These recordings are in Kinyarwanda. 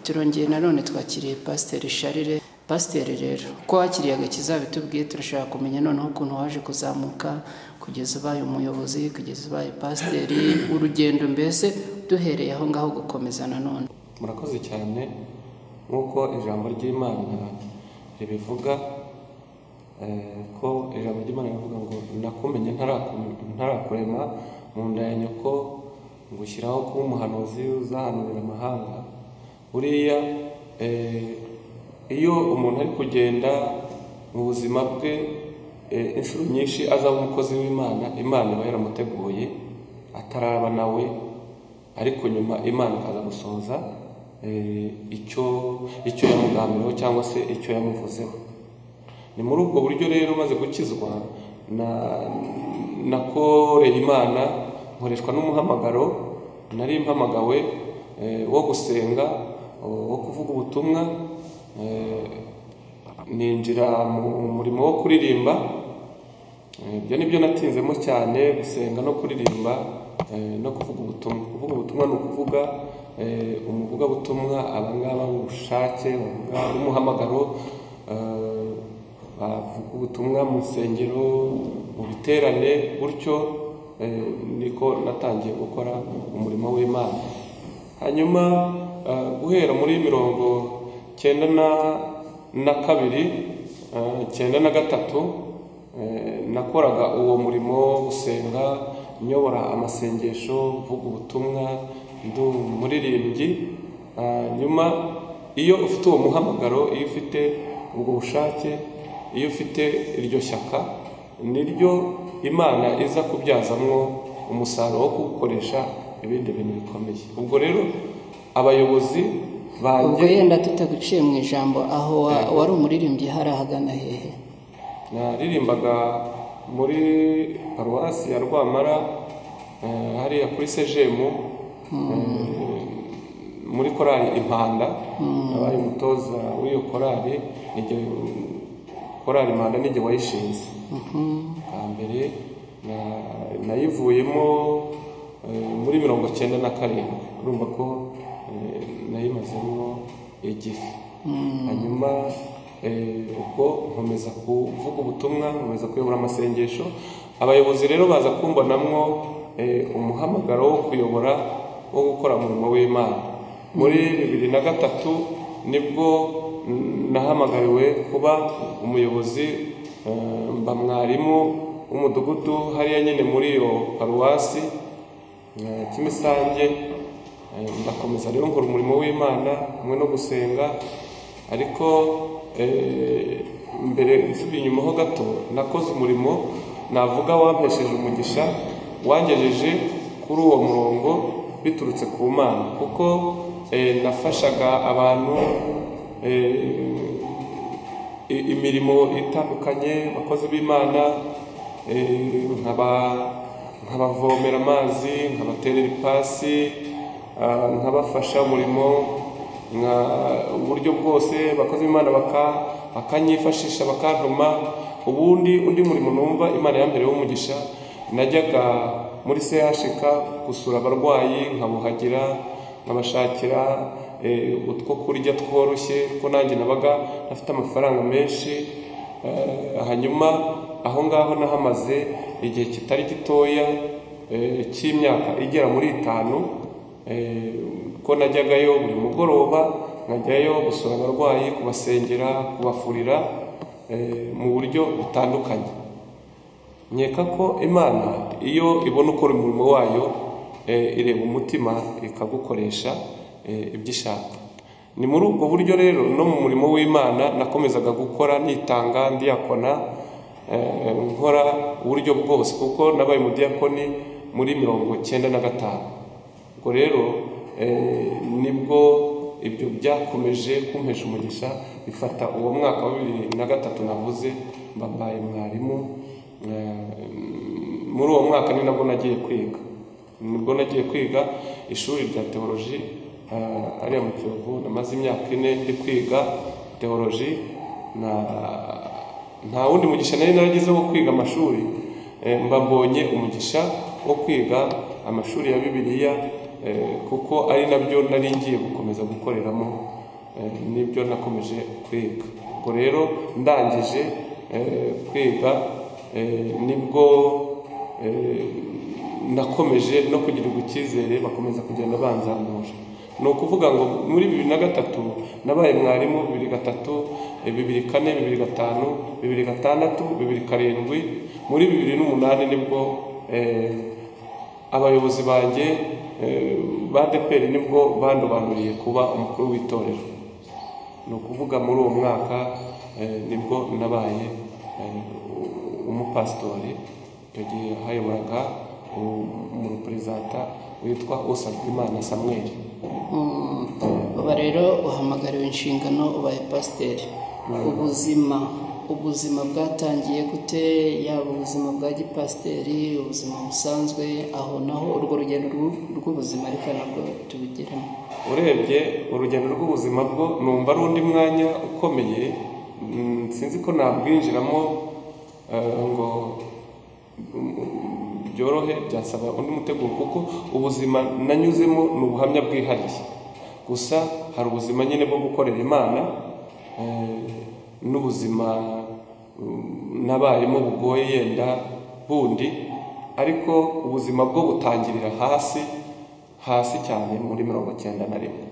turongeye nanone twakiriye pasiteri sharire pasiteri rero ko wakiriye agakiza bitubwiye turashaka kumenya noneho ukuntu waje kuzamuka kugeza ubaye umuyobozi kugeza ubaye pasiteri urugendo mbese duhereye aho ngaho gukomeza nanone murakoze cyane nk'uko ijambo ry'imana ribivuga eh, ko ijambo ry'imana rivuga ngo nakumenye ntaraku- ntarakurema mu nda ya nyoko ngushyiraho kuba umuhanuzi uzahanurira amahanga buriya eh, iyo umuntu ari kugenda mu buzima bwe eh, inshuro nyinshi azaba umukozi w'imana imana iba yaramuteguye ataraba nawe ariko nyuma imana ikaza gusohoza eh, icyo icyo yamugambiriyeho cyangwa se icyo yamuvuzeho ni muri ubwo buryo rero maze gukizwa na nakoreye imana nkoreshwa n'umuhamagaro nari mpamagawe eh, wo gusenga wo kuvuga ubutumwa eh, ninjira mu murimo wo kuririmba Eh, ibyo ni byo natinzemo cyane gusenga no kuririmba eh, no kuvuga ubutumwa kuvuga ubutumwa ni ukuvuga eh, umuvugabutumwa abangaba b'ubushake bavuga n'umuhamagaro eh, bavuga ubutumwa mu nsengero mu biterane gutyo eh, niko natangiye gukora umurimo w'imana hanyuma eh, guhera muri mirongo cyenda na, na kabiri eh, cyenda na gatatu Eh, nakoraga uwo murimo wo gusenga nyobora amasengesho mvuga ubutumwa ndi umuririmbyi Ah, nyuma iyo ufite uwo muhamagaro iyo ufite ubwo bushake iyo ufite iryo shyaka niryo imana iza kubyazamwo umusaruro wo kuwukoresha ibindi bintu bikomeye ubwo rero abayobozi ubwo banjye yenda tutaguciye mu ijambo aho wa- wari umuririmbyi hari ahagana hehe naririmbaga muri paruwasi ya rwamara eh, hariya kuri sejemu eh, muri korali impanda nabaye umutoza w'iyo korali nige korali impanda nige wayishinze bwa mbere na- nayivuyemo eh, muri mirongo cyenda na karindwi urumva ko eh, nayimazemo igihe hanyuma eh, ubwo nkomeza kuvuga ubutumwa nkomeza kuyobora amasengesho abayobozi rero baza kumbonamwo eh, umuhamagaro wo kuyobora wo gukora umurimo w'imana muri bibiri na gatatu nibwo mm, nahamagariwe kuba umuyobozi eh, mba mwarimu w'umudugudu hariya nyine muri iyo paruwasi Eh, kimisange eh, ndakomeza rero nkora umurimo w'imana hamwe no gusenga ariko eh, mbere nsubiye inyuma ho gato nakoze umurimo navuga wampesheje umugisha wangejeje kuri uwo murongo biturutse ku mana kuko eh, nafashaga abantu eh, i- imirimo itandukanye abakozi b'imana eh, nkaba- nkabavomera amazi nkabaterera ipasi ah, nkabafasha umurimo nka- uburyo bwose abakozi b'imana baka- bakanyifashisha bakantuma ubundi undi murimo numva imana yambereye w'umugisha najyaga muri CHK gusura abarwayi nkabuhagira nkabashakira eh, utwo kurya tworoshye kuko nanjye nabaga ntafite amafaranga menshi eh, hanyuma aho ngaho nahamaze igihe kitari gitoya eh, cy'imyaka igera muri itanu eh, ko najyagayo buri mugoroba nkajyayo gusura abarwayi kubasengera kubafurira eh, mu buryo butandukanye nkeka ko imana iyo ibona ukora umurimo wayo eh, ireba umutima ikagukoresha eh, ibyo ishaka ni muri ubwo buryo rero no mu murimo w'imana nakomezaga gukora nitanga ndiyakona eh, nkora uburyo bwose kuko nabaye umudiyakoni muri mirongo cyenda na gatanu ubwo rero eh, nibwo ibyo byakomeje kumpesha umugisha bifata uwo mwaka wa bibiri na gatatu navuze mbabaye mwarimu Eh, muri uwo mwaka ni nabwo nagiye kwiga nibwo nagiye kwiga ishuri rya teoloji eh, hariya mu kiyovu namaze imyaka ine ndi kwiga teoloji na nta wundi mugisha nari naragize wo kwiga amashuri Eh, mba mbonye umugisha wo kwiga amashuri ya bibiliya eh, kuko ari nabyo nari ngiye gukomeza gukoreramo eh, nibyo nakomeje kwiga ubwo rero ndangije eh, kwiga eh, nibwo eh, nakomeje no kugirirwa icyizere bakomeza kugenda banzamura ni ukuvuga ngo muri bibiri na gatatu nabaye mwarimu bibiri gatatu eh, bibiri kane bibiri gatanu bibiri gatandatu bibiri karindwi muri bibiri n'umunani nibwo eh, abayobozi banjye eh, ba deperi nibwo bandobanuriye kuba umukuru w'itorero ni ukuvuga muri uwo mwaka eh, nibwo nabaye eh, umupasitori icyo gihe hayoboraga umureperezanta witwa usabwimana samweli Mm, uba rero uhamagariwe inshingano ubaye pasiteri ubuzima ubuzima bwatangiye gute yaba ubuzima bwa gipasiteri ubuzima busanzwe aho naho urwo rugendo rw'u- rw'ubuzima reka nabwo tubigiremo urebye urugendo rw'ubuzima bwo numva ari undi mwanya ukomeye mm, sinzi ko nabwinjiramo eh, ngo mm, byorohe byasaba undi muteguro kuko ubuzima nanyuzemo ni ubuhamya bwihariye gusa hari ubuzima nyine bwo gukorera imana eh, n'ubuzima mm, nabayemo bugoye yenda bundi ariko ubuzima bwo butangirira hasi hasi cyane muri mirongo cyenda na rimwe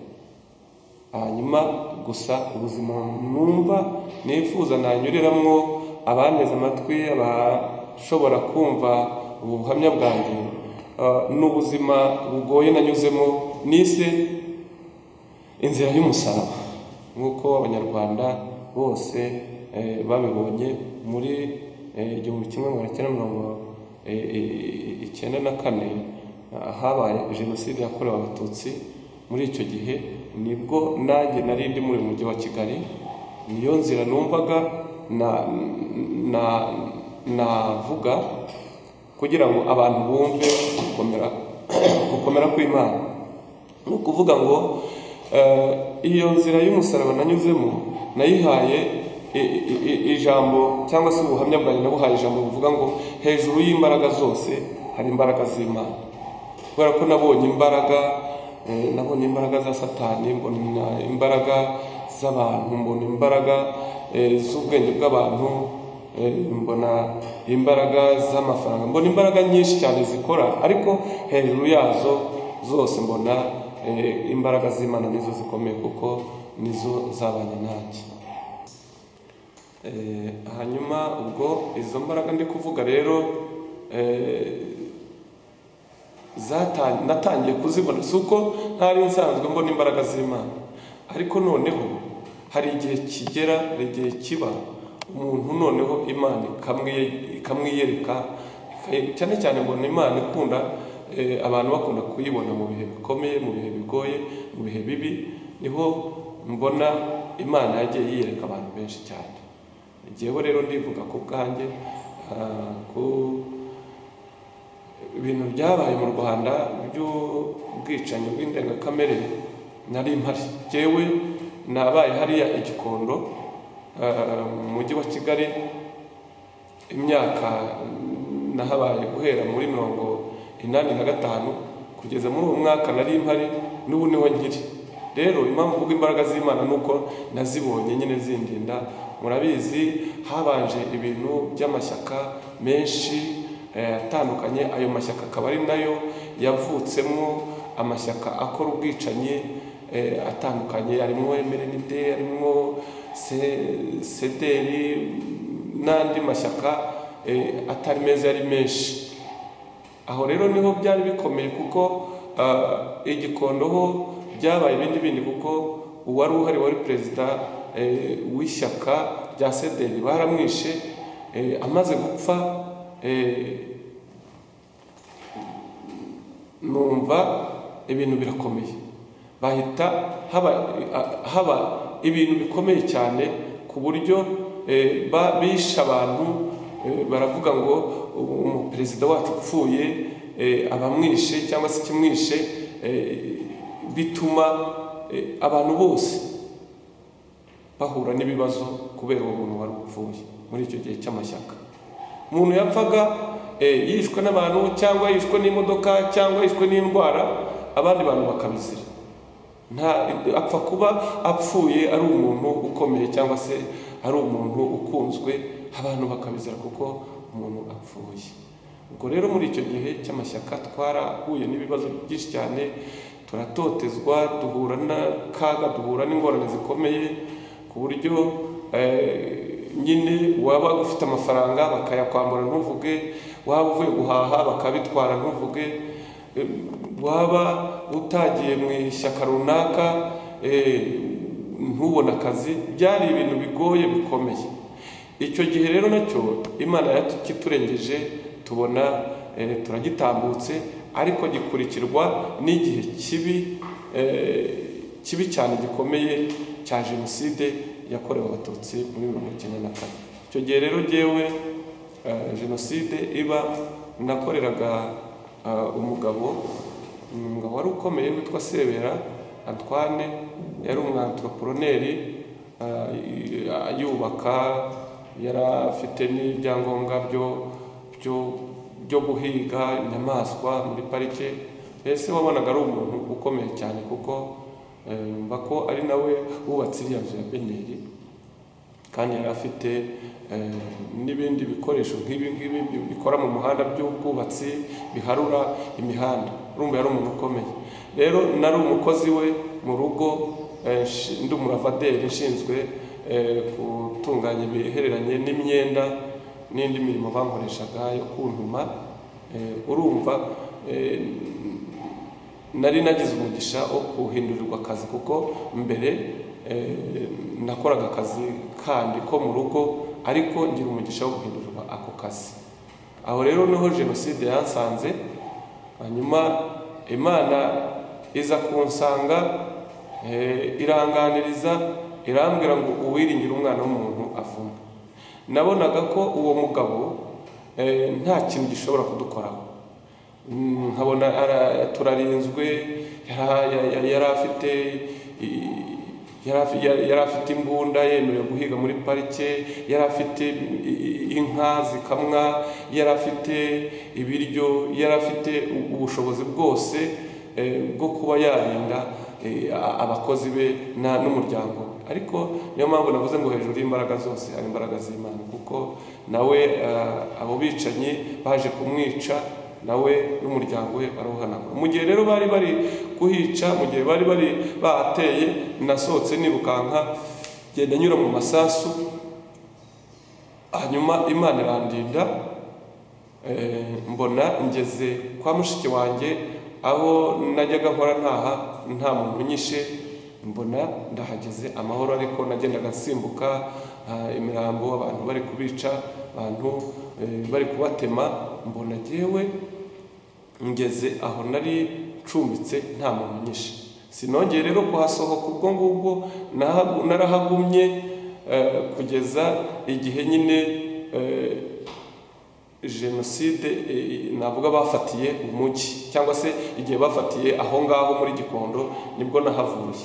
hanyuma gusa ubuzima numva nifuza nanyuriramo abanteze amatwi abashobora kumva ubu buhamya bwanjye ah, ni ubuzima bugoye nanyuzemo nise inzira y'umusaraba nk'uko abanyarwanda bose eh, babibonye muri eh, igihumbi kimwe magana cyenda mirongo eh, eh, icyenda na kane ah, habaye jenoside yakorewe abatutsi muri icyo gihe nibwo nanjye nari ndi muri mujyi wa kigali niyo nzira numvaga na na navuga kugira ngo abantu bumve gukomera gukomera kw'imana ni ukuvuga ngo eh, iyo nzira y'umusaraba nanyuzemo nayihaye i- i- i- ijambo cyangwa se ubuhamya bwanjye nabuhaye ijambo buvuga ngo hejuru y'imbaraga zose hari imbaraga z'imana kubera ko nabonye imbaraga eh, nabonye imbaraga za satani mbona imbaraga z'abantu mbona imbaraga eh, z'ubwenge bw'abantu eh, mbona imbaraga z'amafaranga mbona imbaraga nyinshi cyane zikora ariko hejuru yazo zose mbona eh, imbaraga z'imana nizo zikomeye kuko nizo zabanye nanjye Eh, hanyuma ubwo izo mbaraga ndi kuvuga rero eh, zata- natangiye kuzibona si uko ntari nsanzwe mbona imbaraga z'imana ariko noneho hari igihe kigera hari igihe kiba umuntu noneho imana ikamwiye- ikamwiyereka ikaye- cyane cyane mbona imana ikunda eh, abantu bakunda kuyibona mu bihe bikomeye mu bihe bigoye mu bihe bibi niho mbona imana yagiye yiyereka abantu benshi cyane njyewe rero ndivuga ku bwanjye ah, ku ibintu byabaye mu rwanda by'ubwicanyi bw'indengakamere nari mpari jyewe nabaye hariya i gikondo eh, mu mujyi wa kigali imyaka nahabaye guhera muri mirongo inani na gatanu kugeza muri uwo mwaka nari mpari n'ubu niho nkiri rero impamvu mvuga imbaraga z'imana ni uko nazibonye nyine zindinda murabizi habanje ibintu by'amashyaka menshi eh, atandukanye ayo mashyaka akaba ari nayo yavutsemo amashyaka akora ubwicanyi eh, atandukanye harimo emerenide harimo se- sederi n'andi mashyaka eh, atari meza yari menshi aho rero niho byari bikomeye kuko ah, igikondo ho byabaye ibindi bindi kuko uwari uhari wari perezida eh, w'ishyaka rya sederi baramwishe eh, amaze gupfa eh, numva ibintu birakomeye bahita haba a- haba ibintu bikomeye cyane ku buryo eh, ba- bishe abantu eh, baravuga ngo u- umuperezida wacu upfuye eh, abamwishe cyangwa se ikimwishe eh, bituma eh, abantu bose bahura n'ibibazo kubera uwo muntu wari upfuye muri icyo gihe cy'amashyaka umuntu yapfaga eh, yishwe n'abantu cyangwa yishwe n'imodoka cyangwa yishwe n'indwara abandi bantu bakabizira nta apfa kuba apfuye ari umuntu ukomeye cyangwa se ari umuntu ukunzwe abantu bakabizira kuko umuntu apfuye ubwo rero muri icyo gihe cy'amashyaka twarahuye n'ibibazo byinshi cyane turatotezwa duhura n'akaga duhura n'ingorane zikomeye ku buryo nyine waba ufite amafaranga bakayakwambura ntuvuge waba uvuye guhaha bakabitwara ntuvuge waba utagiye mu ishyaka runaka ntubone akazi byari ibintu bigoye bikomeye icyo gihe rero nacyo imana yakiturengeje tubona turagitambutse ariko gikurikirwa n'igihe kibi kibi cyane gikomeye cya jenoside yakorewe abatutsi muri mirongo icyenda na kane icyo gihe rero ngewe jenoside iba nakoreraga umugabo umugabo wari ukomeye witwa sebera antwane yari umwantroporoneri yubaka yari afite n'ibyangombwa byo guhiga inyamaswa muri parike mbese wabonaga ari umuntu ukomeye cyane kuko yumva ko ari nawe wubatse iriya nzu ya beneri kandi yari afite n'ibindi bikoresho nk'ibi ngibi bikora mu muhanda by'ubwubatsi biharura imihanda urumva yari umuntu ukomeye rero nari umukozi we mu rugo ndi umuravaderi ushinzwe gutunganya ibihereranye n'imyenda n'indi mirimo bankoreshaga yo kuntuma urumva nari nagize umugisha wo kuhindurirwa akazi kuko mbere nakoraga akazi kandi ko mu rugo ariko ngira umugisha wo guhindurirwa ako kazi aho rero niho jenoside yansanze hanyuma imana iza kunsanga iranganiriza irambwira ngo uwiringire umwana w'umuntu avuma nabonaga ko uwo mugabo nta kintu gishobora kudukoraho nkabona turarinzwe yari afite yari afite imbunda yemerewe guhiga muri parike yari afite inka zikamwa yari afite ibiryo yari afite ubushobozi bwose bwo kuba yarinda abakozi be n'umuryango ariko niyo mpamvu navuze ngo hejuru y'imbaraga zose hari imbaraga z'imana kuko nawe abo bicanyi baje kumwica nawe n'umuryango we barawuhanagura mu gihe rero bari bari kuhica mu gihe bari bari bateye nasohotse nirukanka genda nyura mu masasu hanyuma imana irandinda mbona ngeze kwa mushiki wanjye aho najyaga nkora ntaha nta muntu unyishe mbona ndahageze amahoro ariko nagendaga nsimbuka imirambo abantu bari kubica abantu bari kubatema mbona ngewe ngeze aho nari ncumbitse nta muntu nyinshi sinongeye rero kuhasohoka ubwo ngubwo narahagumye kugeza igihe nyine jenoside navuga bafatiye umujyi cyangwa se igihe bafatiye aho ngaho muri gikondo nibwo nahavuye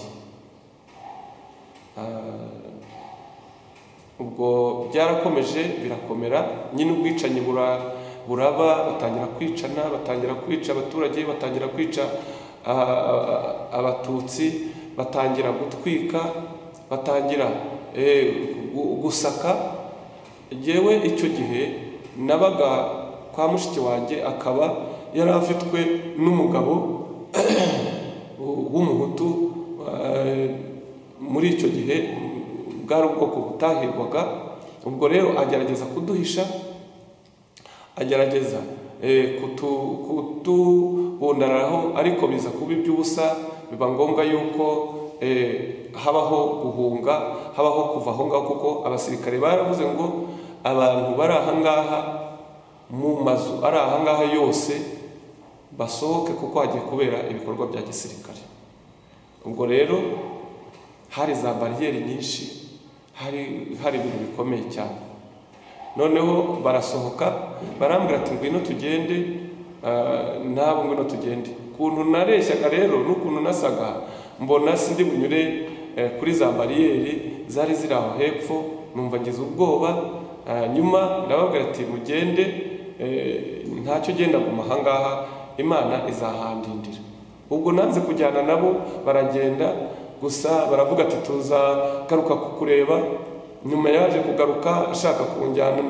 ubwo byarakomeje birakomera nyine ubwicanyi buraba batangira kwicana batangira kwica abaturage batangira kwica abatutsi batangira gutwika batangira gusaka yewe icyo gihe nabaga kwa mushiki wanjye akaba yari afitwe n'umugabo w'umuhutu muri icyo gihe bwari ubwoko butahirwaga ubwo rero agerageza kuduhisha agerageza kutubundararaho ariko biza kuba iby'ubusa biba ngombwa yuko habaho guhunga habaho kuva aho ngaho kuko abasirikare baravuze ngo abantu bari aha ngaha mu mazu ari aha ngaha yose basohoke kuko hagiye kubera ibikorwa bya gisirikare ubwo rero hari za bariyeri nyinshi hari hari ibintu bikomeye cyane noneho barasohoka barambwira ati ngwino tugende nabo ngwino tugende ukuntu nareshyaga rero n'ukuntu nasaga mbona sindi bunyure kuri za bariyeri zari ziri aho hepfo numva ngize ubwoba nyuma ndababwira ati mugende ntacyo ugenda mu mahanga imana izahandindira ubwo nanze kujyana nabo baragenda gusa baravuga ati tuza garuka kukureba nyuma yaje kugaruka ashaka kunjyana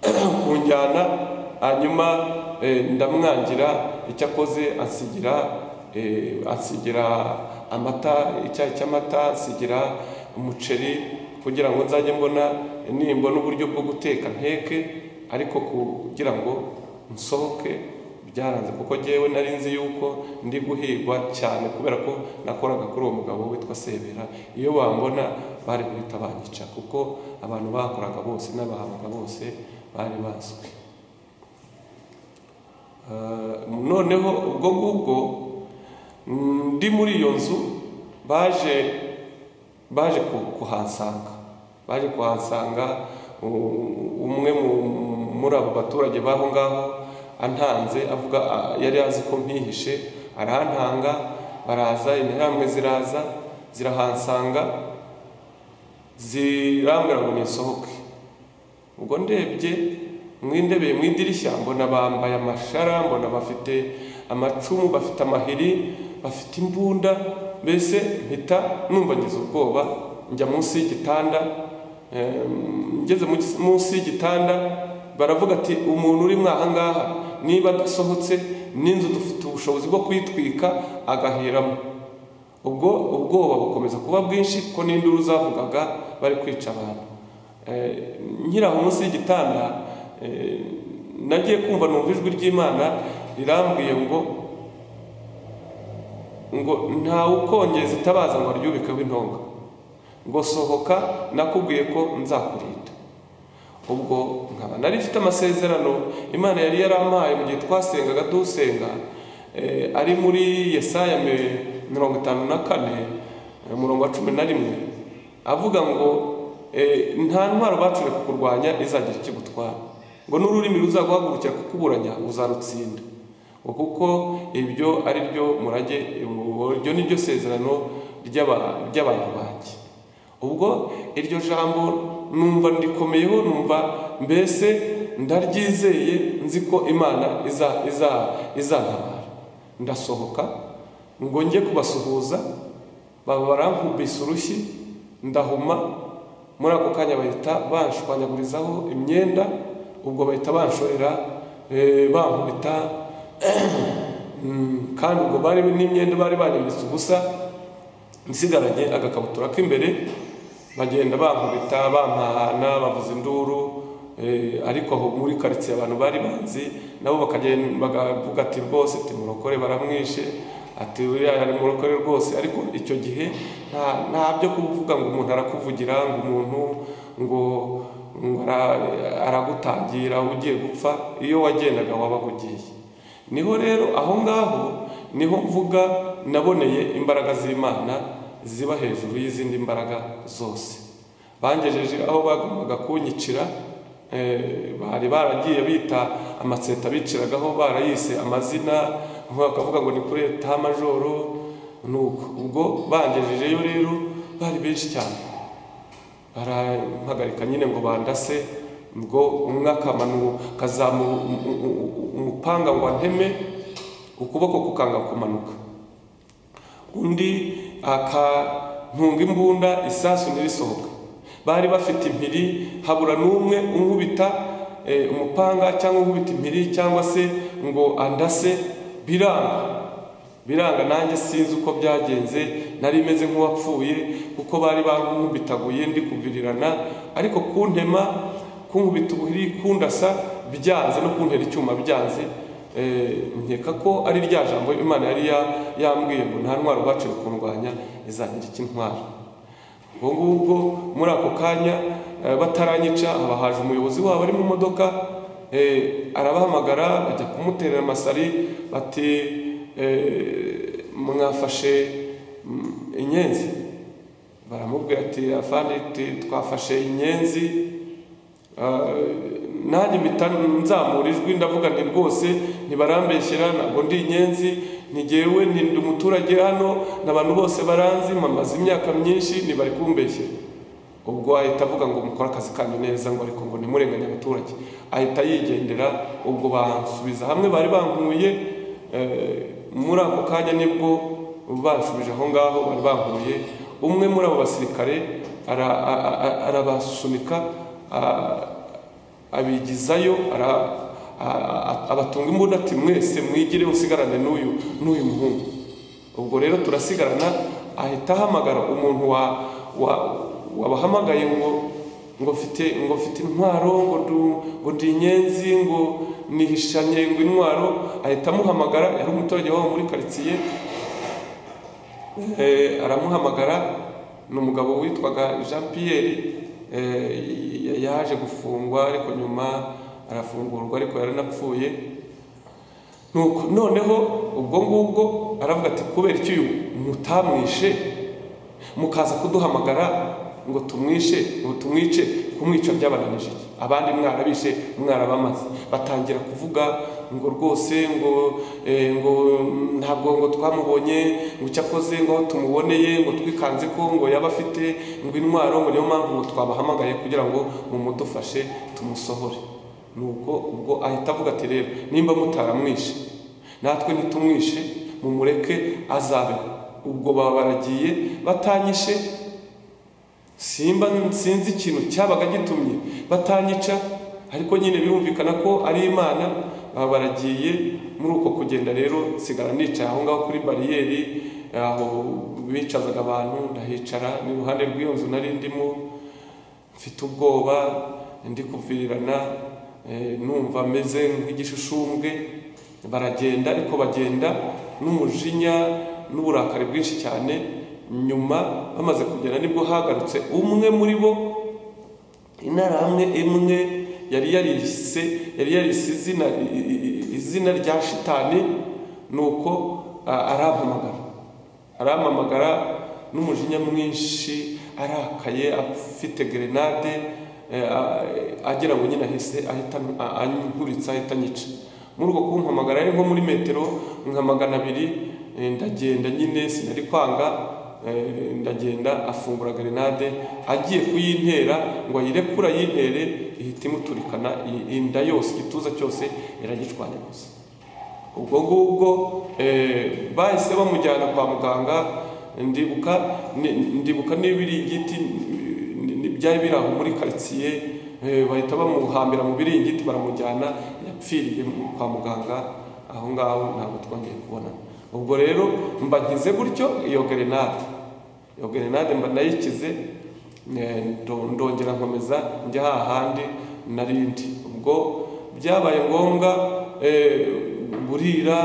kunjyana hanyuma eh, ndamwangira icyo akoze ansigira eh, ansigira amata icyayi cy'amata ansigira umuceri kugira ngo nzajye mbona nimbona uburyo bwo guteka nteke ariko kugira ngo nsohoke byaranze kuko ngewe nari nzi yuko ndi guhirwa cyane kubera ko nakoraga kuri uwo mugabo witwa sebera iyo bambona bari guhita banyica kuko abantu bakoraga bose n'abahabaga bose bari bazwi noneho ubwo ngubwo ndi muri iyo nzu baje baje kuhasanga baje kuhasanga umwe muri abo baturage b'aho ngaho antanze avuga yari azi ko mpihishe arantanga baraza intambwe ziraza zirahansanga zirambwira ngo nisohoke ubwo ndebye mwindebeye mu idirishya mbona bambaye amashara mbona bafite amacumu bafite amahiri bafite imbunda mbese mpita numva ngize ubwoba njya munsi y'igitanda ngeze munsi y'igitanda baravuga ati umuntu uri mwahangaha niba adasohotse n'inzu dufite ubushobozi bwo kuyitwika agahiramo ubwo ubwoba bukomeza kuba bwinshi kuko n'induru zavugaga bari kwica abantu nkiraho munsi y'igitanda nagiye kumva numva ijwi ry'imana rirambwiye ngo ngo ntawe ukongeza itabaza ngo ryubikeho intonga ngo sohoka nakubwiye ko nzakurinda ubwo nkaba nari mfite amasezerano imana yari yarampaye mu gihe twasengaga dusenga ari muri yesaya mirongo itanu na kane umurongo wa cumi na rimwe avuga ngo nta ntwaro bacure kukurwanya izagira icyo igutwara ngo n'ururimi ruzaguhagurukira kukuburanya uzarutsinda kuko ibyo ari byo murage ibyo ni byo sezerano ry'abantu banjye ubwo iryo jambo numva ndikomeyeho numva mbese ndaryizeye nzi ko imana izantabara ndasohoka ngo njye kubasuhuza baba barankubise urushyi ndahuma muri ako kanya bahita banshwanyagurizaho imyenda ubwo bahita banshorera bankubita kandi ubwo bari n'imyenda bari banyambitse ubusa nsigaranye agakabutura k'imbere bagenda bankubita bampahana bavuza induru ariko aho muri karitsiye abantu bari banzi nabo bakavuga ati rwose ati murokore baramwishe ati uriya ari murokore rwose ariko icyo gihe nta byo kuvuga ngo umuntu arakuvugira ngo umuntu ngo aragutangira ugiye gupfa iyo wagendaga wabaga ugiye niho rero aho ngaho niho mvuga naboneye imbaraga z'imana ziba hejuru y'izindi mbaraga zose bangejeje aho bagombaga kunyicira bari baragiye bita amatsinda biciragaho barayise amazina bakavuga ngo ni kuri leta majoro nuko ubwo bangejejeyo rero bari benshi cyane barampagarika nyine ngo bandase ngo umwe akazamura umupanga ngo anteme ukuboko kukanga kumanuka undi akantunga imbunda isasu ntirisohoka bari bafite impiri habura n'umwe unkubita umupanga cyangwa unkubita impiri cyangwa se ngo andase biranga biranga nanjye sinzi uko byagenze nari meze nk'uwapfuye kuko bari bankubitaguye ndi kuvirirana ariko kuntema kunkubita ubuhiri kundasa byanze no kuntera icyuma byanze nkeka ko ari rya jambo imana yari yambwiye ngo nta ntwaro bacu kundwanya izagira ikintwara ubwo ngubwo muri ako kanya bataranyica haba haje umuyobozi wabo ari mu modoka arabahamagara bajya kumuterera amasari bati mwafashe inyenzi baramubwira ati afandi twafashe inyenzi nanjye mpita nzamura ijwi ndavuga nti rwose ntibarambeshyira ntabwo ndi inyenzi ntigewe ndi umuturage hano n'abantu bose baranzi mamaze imyaka myinshi ntibari kumbeshyira ubwo ahita avuga ngo mukore akazi kanyu neza ngo ariko ngo nimurenganye abaturage ahita yigendera ubwo bansubiza hamwe bari bankuye muri ako kanya nibwo bansubije aho ngaho bari bankuye umwe muri abo basirikare ara- a- a- a- arabasunika a- abigizayo ara- a- a- abatunga imbunda ati mwese mwigire musigarane n'uyu n'uyu muhungu ubwo rero turasigarana ahita ahamagara umuntu wa- wa- wabahamagaye ngo ngo mfite ngo mfite intwaro ngo du ngo ndi inyenzi ngo nihishanye ngo intwaro ahita amuhamagara yari umuturage wabo muri karitsiye Eh, aramuhamagara ni umugabo witwaga jean pierre eh, y- yaje gufungwa ariko nyuma arafungurwa ariko yaranapfuye nuko noneho ubwo ngubwo aravuga ati kubera iki uyu mutamwishe mukaza kuduhamagara ngo tumwishe ngo tumwice kumwica byabananije iki? abandi mwarabishe mwarabamaze batangira kuvuga ngo rwose ngo eh, ngo ntabwo ngo twamubonye ngo icyo akoze ngo aho tumuboneye ngo twikanze ko ngo yaba afite ngo intwaro ngo niyo mpamvu ngo twabahamagaye kugira ngo mumudufashe tumusohore nuko ubwo ahita avuga ati rero nimba mutaramwishe natwe ntitumwishe mumureke azabe ubwo baba baragiye batanyishe simba sinzi ikintu cyabaga gitumye batanyica ariko nyine birumvikana ko ari imana baba baragiye muri uko kugenda rero nsigara nicaye aho ngaho kuri bariyeri aho bicazaga abantu ndahicara ni iruhande rw'iyo nzu nari ndimo mfite ubwoba ndi kuvirirana eh, numva meze nk'igishushubwe baragenda ariko bagenda n'umujinya n'uburakari bwinshi cyane nyuma bamaze kugera nibwo hagarutse umwe muri bo interahamwe imwe yari yarise yari yarise izina izina rya shitani nuko a- arampamagara arampamagara n'umujinya mwinshi arakaye afite gerenade eh, a- agira ngo nyine ahise ahita a- ankuritsa ahita anyica muri uko kumpamagara yari nko muri metero nka magana abiri eh, ndagenda nyine sinari kwanga eh, ndagenda afungura gerenade agiye kuyintera ngo ayirekure ayintere ihita imuturikana i- inda yose igituza cyose iragicwanya gusa ubwo ngubwo eh, bahise bamujyana kwa muganga ndibuka ni- ndibuka n'ibiringiti ni- ni- byari biri aho muri karitsiye eh, bahita bamuhambira mu biringiti baramujyana yapfiriye mu- kwa muganga aho ngaho ntabwo twongeye kubonana ubwo rero mba nkize gutyo iyo gerenade iyo gerenade mba nayikize eh, ndo- ndongera nkomeza njya hahandi narindi ubwo byabaye ngombwa eh, burira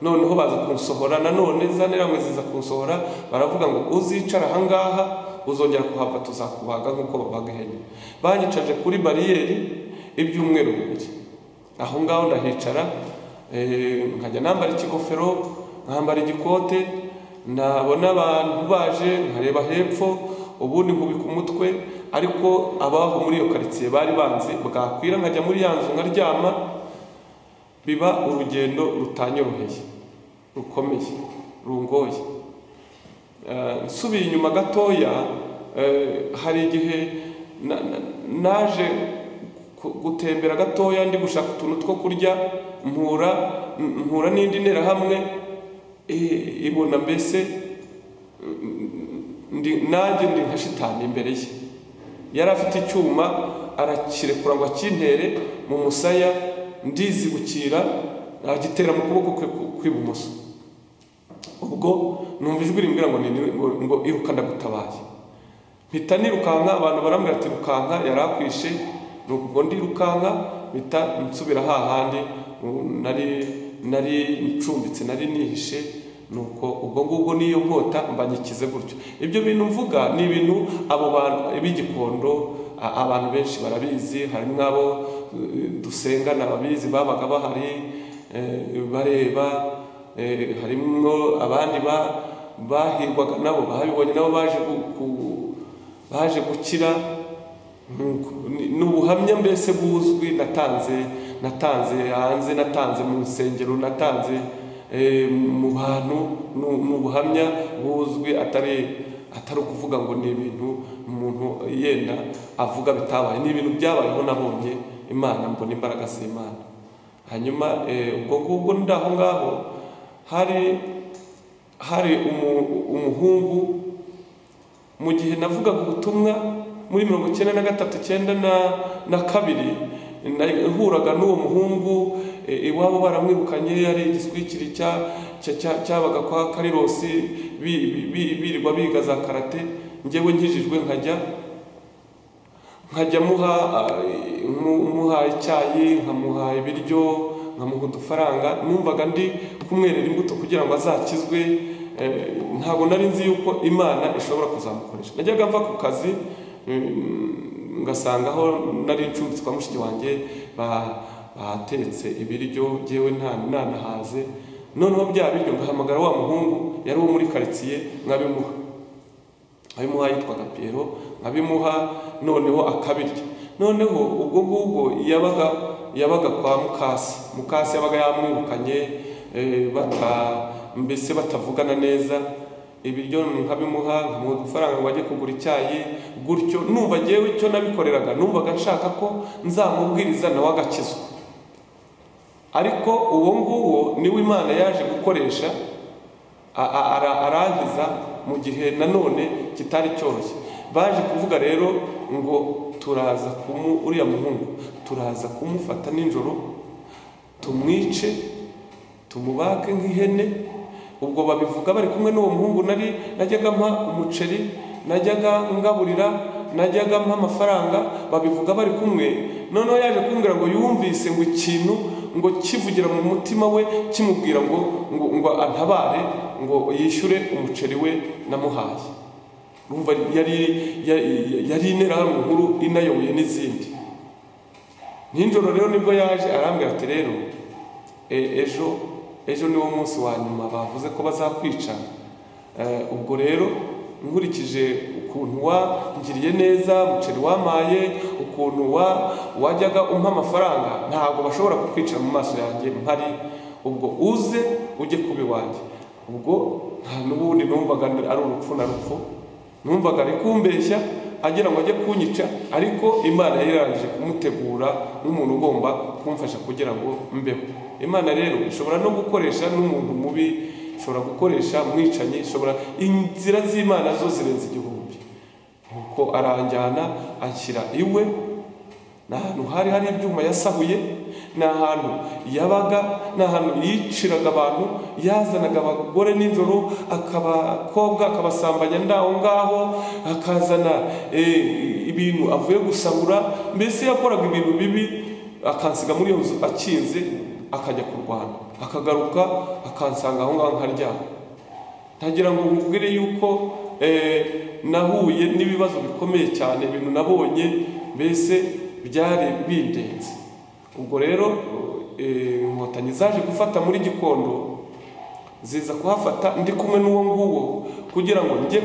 noneho baza kunsohora nanone za nteramwe ziza kunsohora baravuga ngo uzicara ahangaha uzongera kuhava tuzakubaga nk'uko babaga ihene banyicaje kuri bariyeri ibyumweru bibiri aho ngaho ndahicara eh, nkajya nambara ikigofero nkambara igikote nabona abantu baje nkareba hepfo ubundi nkubika umutwe ariko abaho muri iyo karitsiye bari banzi bwakwira nkajya muri ya nzu nkaryama biba urugendo rutanyoroheye rukomeye rungoye Eh, nsubiye inyuma gatoya eh, hari igihe na- na- naje ku- gutembera gatoya ndi gushaka utuntu two kurya mpura mpura n'indi nterahamwe eh, ibona mbese ndi nanjye ndi nka shitani imbere ye yari afite icyuma arakirekura ngo akintere mu musaya ndizibukira agitera mu kuboko kwe ku- kw'ibumoso ubwo numva ijwi rimbwira ngo ni- ni- ngo- ngo iruka ndagutabaye mpita nirukanka abantu barambwira ati rukanka yari akwishe ni ubwo ndirukanka mpita nsubira hahandi u- nari nari ncumbitse nari nihishe nuko ubwo ngubwo n'iyo nkota mbanyikize gutyo ibyo bintu mvuga ni ibintu abo bantu b'igikondo a- abantu benshi barabizi harimo abo eh, dusengana babizi babaga bahari eh, bareba Eh, harimo abandi ba- bahirwaga nabo babibonye nabo baje gu- ku- baje gukira Nuko ni ni ubuhamya mbese buzwi natanze natanze hanze natanze mu nsengero natanze eh, mu bantu nu- ni ubuhamya buzwi atari atari ukuvuga ngo ni ibintu umuntu yenda avuga bitabaye ni ibintu byabayeho nabonye imana mbona imbaraga z'imana hanyuma eh, ubwo ngubwo ndi aho ngaho hari hari umu- umuhungu mu gihe navugaga ubutumwa muri mirongo icyenda na gatatu icyenda na na kabiri nahuraga n'uwo muhungu e, iwabo baramwirukanye yari igiswikiri cya- cya- cya- cyabaga kwa karirosi bi- bi- bi- birirwa biga za karate njyewe nkijijwe nkajya nkajya muha ah, mu- muha icyayi nkamuha ibiryo nkamuha udufaranga numvaga ndi kumwerera imbuto kugira ngo azakizwe Eh, ntabwo nari nzi yuko imana ishobora kuzamukoresha najyaga mva ku kazi mm, ngasanga aho nari ncumbitse kwa mushiki wanjye ba- batetse ibiryo ngewe nta nanahaze noneho bya biryo ngahamagara wa muhungu yari uwo muri karitsiye nkabimuha abimuha yitwaga Piero abimuha noneho akabirya noneho ubwo ngubwo yabaga yabaga kwa mukasi mukasi yabaga yamwirukanye eh, bata mbese batavugana neza ibiryo nkabimuha nkamuha udufaranga ngo ajye kugura icyayi gutyo numva ngewe icyo nabikoreraga numvaga nshaka ko nzamubwiriza nawe agakizwa ariko uwo nguwo niwe imana yaje gukoresha a- a- ara- arankiza mu gihe nanone kitari cyoroshye baje kuvuga rero ngo turaza kumu uriya muhungu turaza kumufata nijoro tumwice tumubake nk'ihene ubwo babivuga bari kumwe n'uwo muhungu nari najyaga mpa umuceri najyaga ngaburira najyaga mpa amafaranga babivuga bari kumwe noneho yaje kumbwira ngo yumvise ngo ikintu ngo kivugira mu mutima we kimubwira ngo ngo, ngo antabare ngo yishyure umuceri we namuhaye urumva yari yari- yari interahamwe nkuru inayoboye n'izindi nijoro rero nibwo yaje arambwira ati rero e- ejo ejo niwo munsi wa nyuma bavuze ko bazakwica Eh, ubwo rero nkurikije ukuntu wangiriye neza umuceri wamaye ukuntu wa- wajyaga umpa amafaranga ntabwo bashobora kukwicira mu maso yanjye mpari ubwo uze ujye kuba iwanjye ubwo nta n'ubundi numvaga ari urupfu na rupfu numvaga ari kumbeshya agira ngo ajye kunyica ariko imana yari yarangije kumutegura nk'umuntu ugomba kumfasha kugira ngo mbeho imana rero ishobora no gukoresha n'umuntu mubi ishobora gukoresha mwicanyi ishobora inzira z'imana zo zirenze igihumbi nuko aranjyana anshyira iwe ni ahantu hari hari ibyuma yasahuye ni ahantu yabaga ni ahantu yiciraga abantu yazanaga abagore nijoro akabakobwa akabasambanya ndaho ngaho akazana eh, ibintu avuye gusahura mbese yakoraga ibintu bibi akansiga muri iyo nzu akinze akajya kurwana akagaruka akansanga aho ngaho nkaryama ntagira ngo nkubwire yuko eh, nahuye n'ibibazo bikomeye cyane ibintu nabonye mbese byari bindenze ubwo rero eh, inkotanyi zaje gufata muri gikondo ziza kuhafata ndi kumwe n'uwo nguwo kugira ngo njye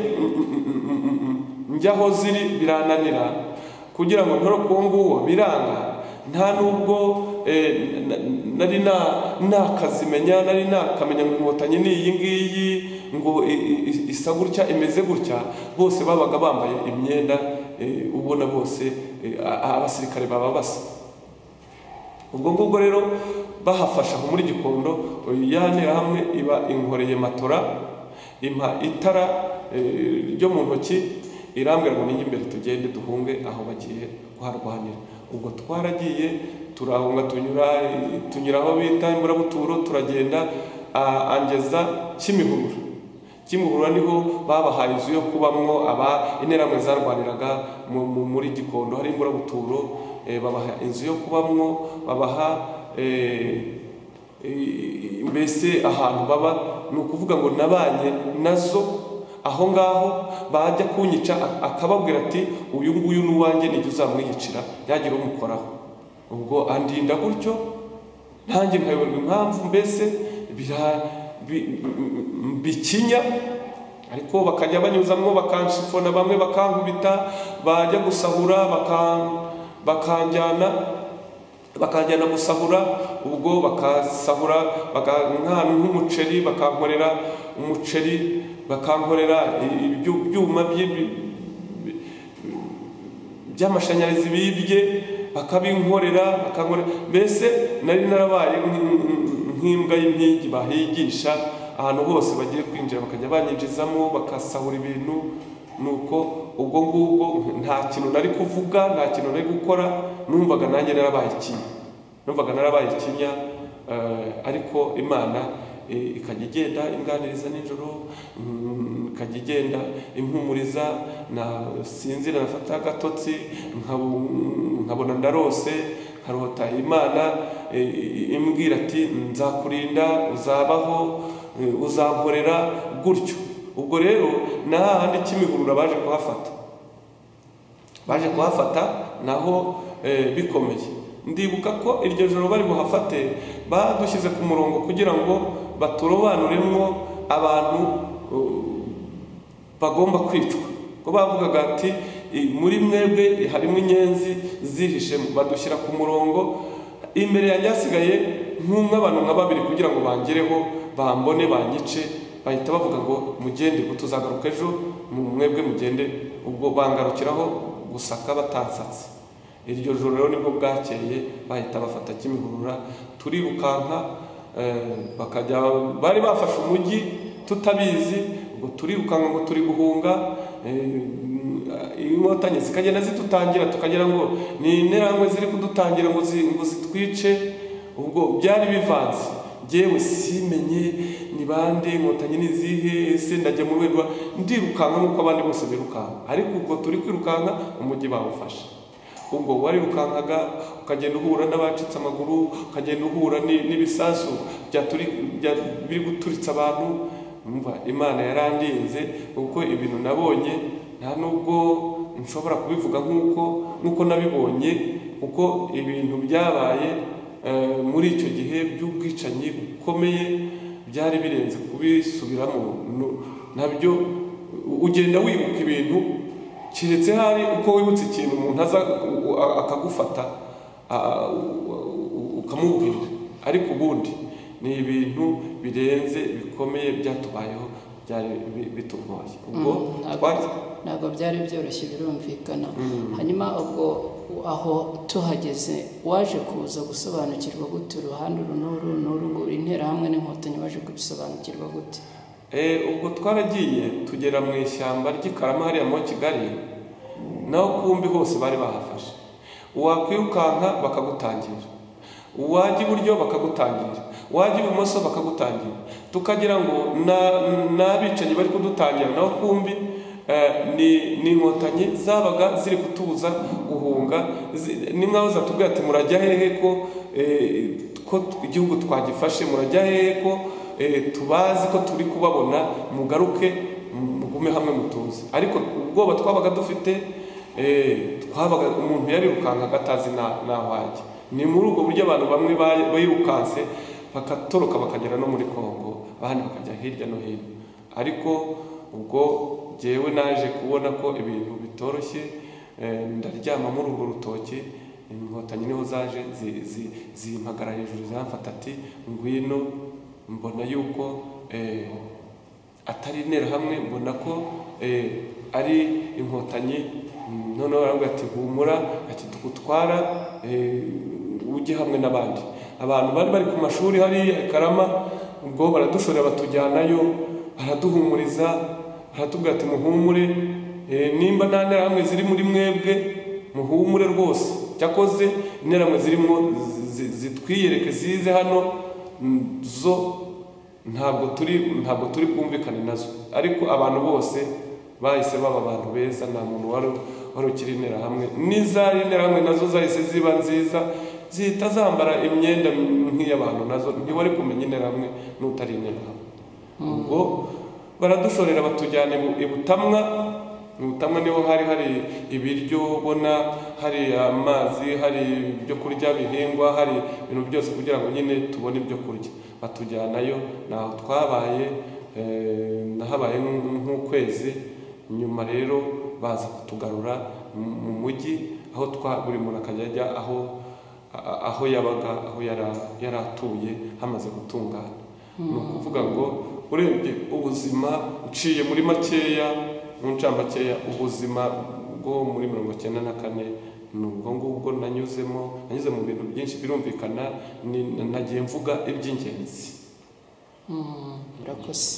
njye aho ziri birananira kugira ngo ntore uwo nguwo biranga nta n'ubwo eh, na- nari na- nakazimenya nari nakamenya ngo inkotanyi ni iyi ngiyi ngo i- i- i- isa gutya imeze gutya bose babaga bambaye imyenda eh, ubona bose eh, a- a- abasirikare baba basa ubwo ngubwo rero bahafasha aho muri gikondo ya nterahamwe iba inkoreye matora impa itara eh, ryo mu ntoki irambwira ngo ninjye imbere tugende duhunge aho bagiye kuharwanira ubwo twaragiye turahunga tunyura tunyura aho bita imburabuturo turagenda a- angeza kimihurura kimihurura niho babahaye inzu yo kubamwo aba interamwe zarwaniraga mu- mu- muri gikondo hari imburabuturo eh, babaha inzu yo kubamwo babaha eh, Eh, mbese ahantu baba ni ukuvuga ngo nabanye nazo aho ngaho bajya kunyica a- akababwira ati uyu nguyu ni uwanjye nijya uzamwiyicira yagira umukoraho ubwo andinda gutyo nanjye nkayoberwa impamvu mbese bira- bi- m- bikinya ariko bakajya banyuzamo bakanshifona bamwe bakankubita bajya gusahura bakan- bakanjyana bakajyana gusahura ubwo bakasahura bakankana nk'umuceri bakankorera umuceri bakankorera ibyu- ibyuma by'ibi- by'amashanyarazi bibye bakabinkorera bakankorera mbese nari narabaye nk- nk- nk'imbwa y'impigi bahigisha ahantu hose bagiye kwinjira bakajya banyinjizamo bakasahura ibintu nuko ubwo ngubwo nta kintu nari kuvuga nta kintu nari gukora numvaga nanjye narabaye ikinya numvaga narabaye ikinya eh, ariko imana eh, ikajya igenda inganiriza nijoro mm, ikajya igenda impumuriza nasinzira nafata agatotsi nkabu- nkabona ndarose nkarota imana eh, imbwira ati nzakurinda uzabaho eh, uzankorera gutyo ubwo rero ni hahandi kimihurura baje kuhafata baje kuhafata naho eh, bikomeye ndibuka ko iryo joro bari buhafate badushyize ku murongo kugira ngo baturobanuremo abantu eh, bagomba kwicwa ko bavugaga ati "I- muri mwebwe harimo inyenzi zihishemo badushyira ku murongo imbere yanjye hasigaye nk'umwe abantu nka babiri kugira ngo bangereho bambone banyice bahita bavuga ngo mugende ngo tuzagaruka ejo mu- mwebwe mugende ubwo bangarukiraho gusaka batansatse iryo joro rero nibwo bwakeye bahita bafata kimihurura turirukanka eh, bakajya bari bafashe umujyi tutabizi ngo turirukanka ngo turi guhunga eh, inkotanyi zikagenda zidutangira tukagira ngo ni interangwe ziri kudutangira ngo zi- ngo zitwice ubwo byari bivanze ngewe simenye ni bande inkotanyi ni izihe ese ndajya mu rwego ndirukanka nk'uko abandi bose birukanka ariko ubwo turi kwirukanka umujyi bawufashe ubwo warirukankaga ukagenda uhura n'abacitse amaguru ukagenda uhura ni- n'ibisasu byaturi- bya- biri guturitsa abantu umva imana yarandinze kuko ibintu nabonye nta nubwo nshobora kubivuga nk'uko nk'uko nabibonye kuko ibintu byabaye eh, muri icyo gihe by'ubwicanyi bukomeye byari birenze kubisubiramo Nu- nabyo ugenda wibuka ibintu keretse hari uko wibutse ikintu umuntu aza u- a- akagufata a- u- u- ukamubwira ariko ubundi ni ibintu birenze bikomeye byatubayeho byari bi- bitugoye ubwo ntabwo twari ntabwo byari byoroshye birumvikana hanyuma ubwo aho tuhageze waje kuza gusobanukirwa gute uruhande uru n'uru n'uru ngo interahamwe n'inkotanyi waje kubisobanukirwa gute Eh, ubwo twaragiye tugera mu ishyamba ry'ikarama hariya muri kigali naho kumbi hose bari bahafashe wakwirukanka bakagutangira wajya iburyo bakagutangira wajya ibumoso bakagutangira tukagira ngo na- n'abicanyi bari kudutangira naho kumbi eh, ni ni inkotanyi zabaga ziri kutubuza guhunga zi- ni nkaho zatubwira ati murajya hehe ko eh, ko t- igihugu twagifashe murajya hehe ko eh, tubazi ko turi kubabona mugaruke mugume hamwe mutuze ariko ubwoba twabaga dufite eh, twabaga umuntu yarirukankaga atazi na- naho ajya ni muri ubwo buryo abantu bamwe ba- birukanse bakatoroka bakagera no muri kongo abandi bakajya hirya no hino ariko ubwo jyewe naje kubona ko ibintu bitoroshye eh, ndaryama muri urwo rutoki inkotanyi niho zaje zi- zi- zimpagara hejuru ziramfata ati ngwino mbona yuko eh, atari interahamwe mbona ko eh, ari inkotanyi Mm, noneho baravuga ati humura ati tugutwara eh, ujye hamwe n'abandi abantu bari bari ku mashuri hariya i karama ubwo baradushorera batujyanayo baraduhumuriza baratubwira ati muhumure eh, nimba nta nterahamwe ziri muri mwebwe muhumure rwose cyakoze interamwe zirimo zi- zi- zitwiyereke zize hano mm, zo ntabwo turi ntabwo turi bwumvikane nazo ariko abantu bose bahise baba abantu beza nta muntu wari wari ukiri interahamwe n'izari interahamwe nazo zahise ziba nziza zihita zambara imyenda nk'iy'abantu nazo ntiwari kumenya interahamwe n'utari interahamwe ubwo baradushorera batujyana ibu- i butamwa mu butamwa niho hari hari ibiryo ubona hari amazi hari ibyo kurya bihingwa hari ibintu byose kugira ngo nyine tubone ibyo kurya batujyanayo naho twabaye eh, nahabaye nk'u- nk'ukwezi nyuma rero baza kutugarura mu- mu mujyi aho twa buri muntu akajya ajya aho a- aho yabaga aho yara- yari atuye hamaze gutungana ni ukuvuga ngo urebye ubuzima uciye muri makeya mu ncambakeya ubuzima bwo muri mirongo icyenda na kane ni ubwo ngubwo nanyuzemo nanyuze mu bintu byinshi birumvikana ni- nagiye mvuga iby'ingenzi urakoze